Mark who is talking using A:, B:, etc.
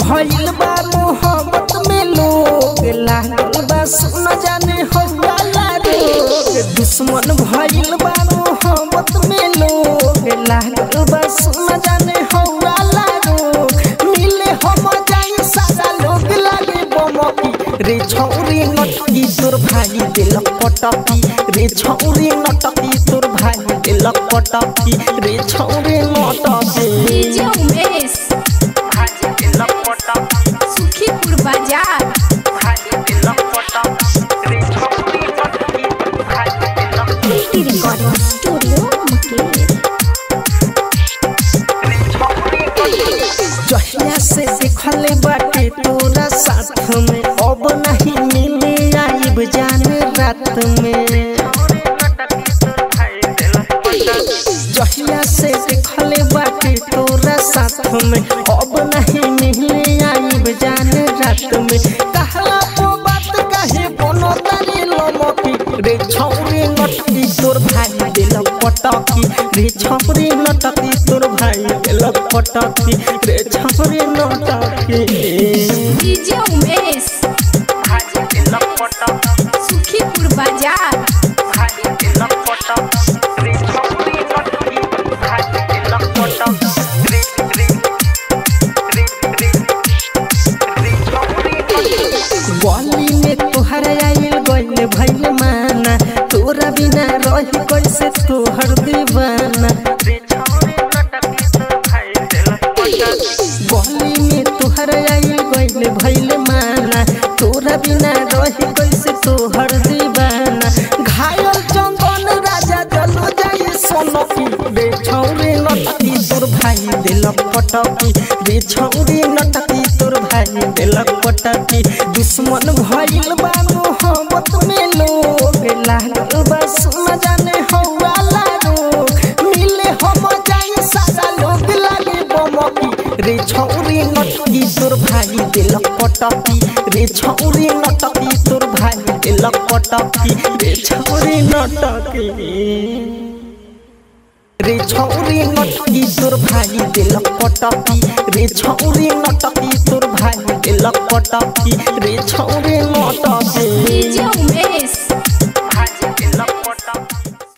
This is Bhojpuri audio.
A: भइल बा मोहब्बत में लोग लागल बा सुन जाने हो वाला रोग दुश्मन भइल बा मोहब्बत में लोग लागल बा सुन जाने हो वाला रोग मिले हम जाई सारा लोग लागे बमकी रे छौरी नटकी तोर भाई दिलक पटकी रे छौरी नटकी तोर भाई दिलक पटकी रे छौरी नटकी
B: डीजे उमेश
A: भाई दिलक पटकी
B: सुखीपुर बाजार
A: भाई दिलक पटकी रे छौरी नटकी भाई दिलक
B: रिकॉर्डिंग स्टूडियो मुकेश
A: जहिया से देखले बाटे तोरा साथ में अब नहीं मिले आइब जाने रात में जहिया से देखले बाटे तोरा साथ में अब नहीं मिले आइब जाने रात में कहला तो बात कहे बनो तारे लमकी रे छौरी नटकी तोर भाई दिलक पटकी रे छौरी नटकी तोर भाई दिलक पटकी रे छौरी नटकी
B: डीजे उमेश
A: भाई दिलक पटकी
B: सुखीपुर बाजार
A: भाई दिलक पटकी रे छौरी नटकी भाई दिलक पटकी रे रे रे रे रे छौरी नटकी गली में तोहर आइल गइल भइल माना तोरा बिना रही कैसे तोहर दीवाना गली में तोहर आइल गइल भइल माना तोरा बिना रही कैसे तोहर दीवाना घायल चंदन राजा जलो जाई सोनकी रे छौरी नटकी तोर भाई दिलक पटकी रे छौरी नटकी तोर भाई दिलक पटकी दुश्मन भइल बा मोहब्बत में लोग लागल बा सुन जाने हो वाला रोग मिले हम जाई सारा लोग लागे बमकी रे छौरी नटकी तोर भाई दिलक पटकी रे छौरी नटकी तोर भाई दिलक पटकी रे छौरी नटकी रे छौरी नटकी तोर भाई दिलक पटकी रे छौरी नटकी तोर भाई दिलक पटकी रे छौरी नटकी
B: डीजे उमेश